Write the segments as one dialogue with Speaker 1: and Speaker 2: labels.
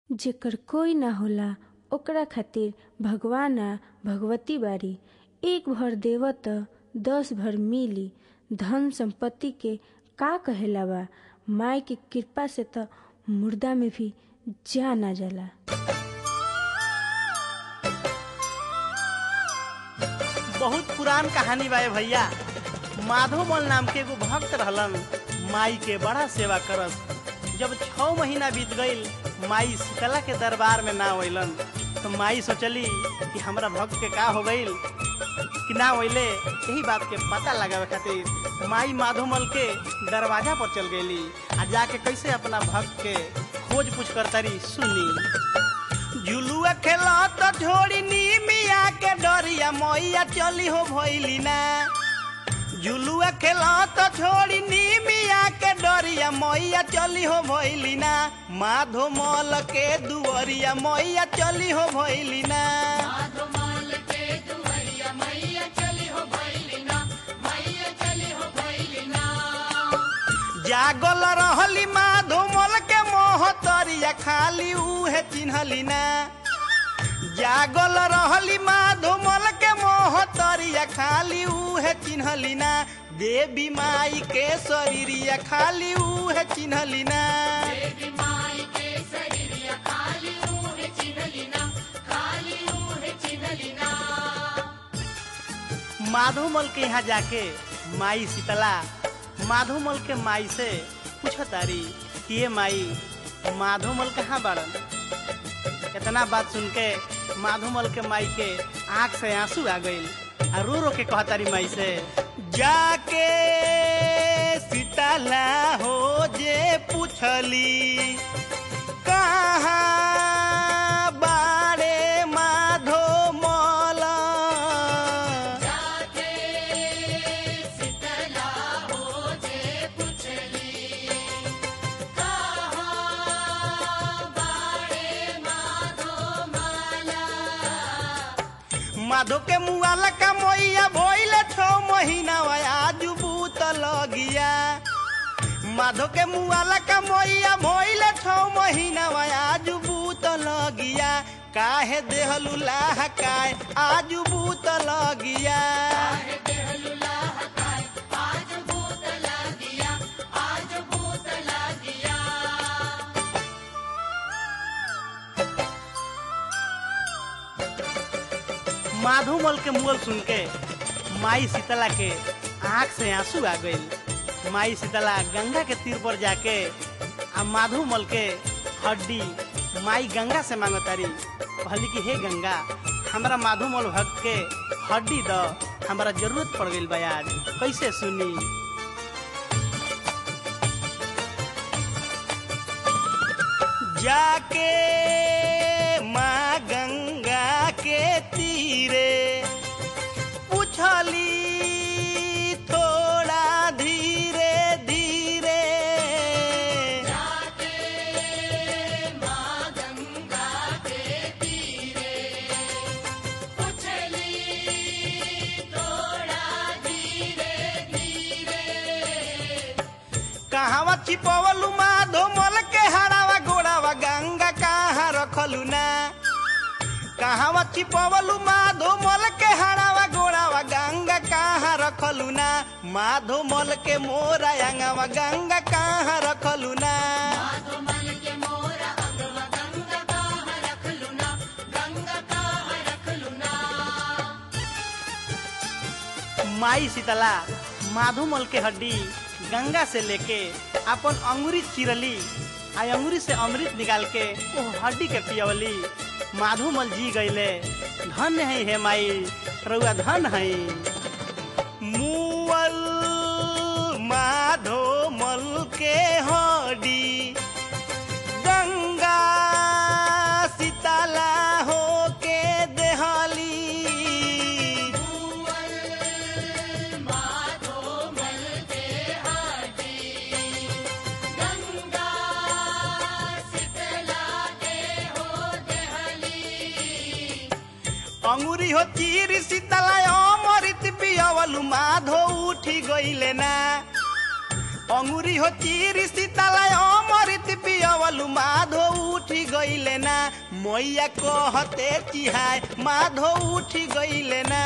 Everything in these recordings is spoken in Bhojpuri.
Speaker 1: जेकर कोई ना होला ओकरा खातिर भगवान आ भगवती बाड़ी एक भर देव त दस भर मिली धन संपत्ति के का कहेला बा माई के कृपा से त मुर्दा में भी जान आ जाला
Speaker 2: बहुत पुरान कहानी बा ए भैया माधोमल नाम के एगो भक्त रहलन माई के बड़ा सेवा करस जब छह महीना बीत गईल माई शीतला के दरबार में ना अइलन तो माई सोचली कि हमरा भक्त के का हो गईल कि ना अइले यही बात के पता लगावे खातिर माई माधोमल के दरवाजा पर चल गईली आ जाके कैसे अपना भक्त के खोज पूछ करतारी सुनी झुलुआ खेला तो छोड़ी नी मिया के डरिया मैया चली हो भइली ना झुलुआ खेला तो छोड़ी नी मिया के डरिया मैया चली हो भइली ना माधो मल के दुवरिया मैया चली हो भइली ना जागल रहली माधो मल के मोहतरिया खाली उहे चिन्हली ना जागल रहली माधो मल के मोहतरिया खाली उहे चिन्हली ना देवी माई के शरीरिया खाली उहे चिन्हली ना माधोमल के यहाँ जाके माई शीतला माधोमल के माई से पूछो तारी कि ये माई माधोमल कहाँ बाड़न इतना बात सुन के माधोमल के माई के आंख से आंसू आ गईल आ रो रो के कहतारी माई से जाके शीतला हो जे पूछली कहाँ बाड़े माधोमल माधो के मुआला का मैया भइले छो महीना आज बूत लगिया माधो के मुआला का मैया भइले छो महीना आज बूत लगिया काहे देहलू लाह काय आज बूत लगिया माधोमल के मुअल सुन के माई शीतला के आंख से आंसू आ गईल माई शीतला गंगा के तीर पर जाके आ माधोमल के हड्डी माई गंगा से मांगतारी कहली कि हे गंगा हमरा माधोमल भक्त के हड्डी द हमरा जरूरत पड़ गईल बा आज कैसे सुनी जाके माँ गंगा के तीरे पूछली थोड़ा धीरे धीरे कहावा छिपवलू माधो मल के हरावा गोड़ावा गंगा कहाँ रखलू ना कहावा छिपवलू माधो मल के हरावा गोड़ावा गंगा कहाँ रखलू ना माधो मल के मोरा अंगवा गंगा कहाँ रखलू ना माई शीतला माधोमल के हड्डी गंगा से लेके अपन अंगुरी चिरली आ अंगुरी से अमृत निकाल के वो हड्डी के पियवली माधोमल जी गईले धन है हे माई रउआ धन है मुअल माधोमल के हड्डी गंगा शीतला हो के देहली अंगुरी हो चीर शीतला अमृत पियवलु माधो उठी गईले ना अंगुरी हो चीर शीतला अमृत अमृत पियवलु माधो उठी गईले ना मैया कहते चिहाय माधो उठी गईले ना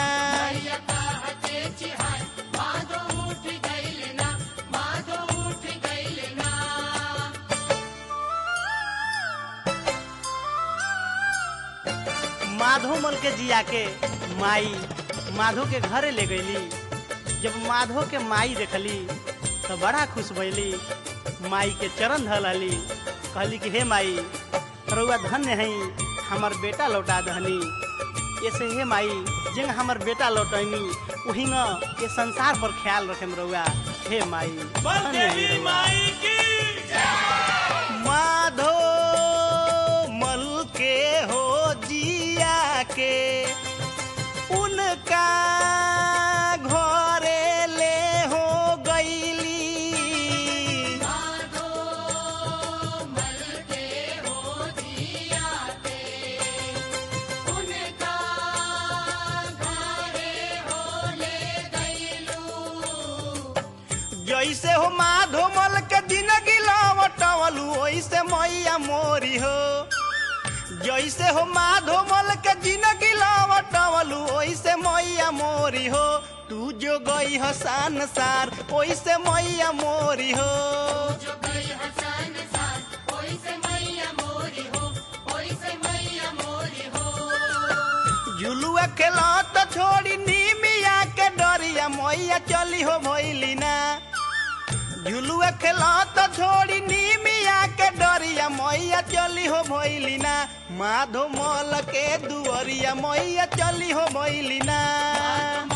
Speaker 2: माधो मल के जिया के माई माधो के घरे ले गईली जब माधो के माई देखली तो बड़ा खुश भैली माई के चरण धलली कहली कि हे माई रउआ धन्य है हमार बेटा लौटा दहनी ऐसे हे माई जिंग हमार बेटा लौटैनी वही ये संसार पर ख्याल रखे रउआ हे माई धन्य है रउआ। माधो मल के हो जिया के उनका घरे ले हो गईली जैसे हो माधो मल के जिंदगी लवटवलू वैसे मैया मोरी हो जैसे हो माधो मल के जिंदगी लवटवलू वैसे मैया मोरी हो तू जो गई हो संसार वैसे मैया मोरी हो झुलुआ खेला तो छोड़ी नीमिया के डरिया मैया चली हो भैली ना झुलुआ खेला तो छोड़ी नीमिया के डरिया मैया चली हो भैली ना माधो मल के दुअरिया मैया चली हो भैली ना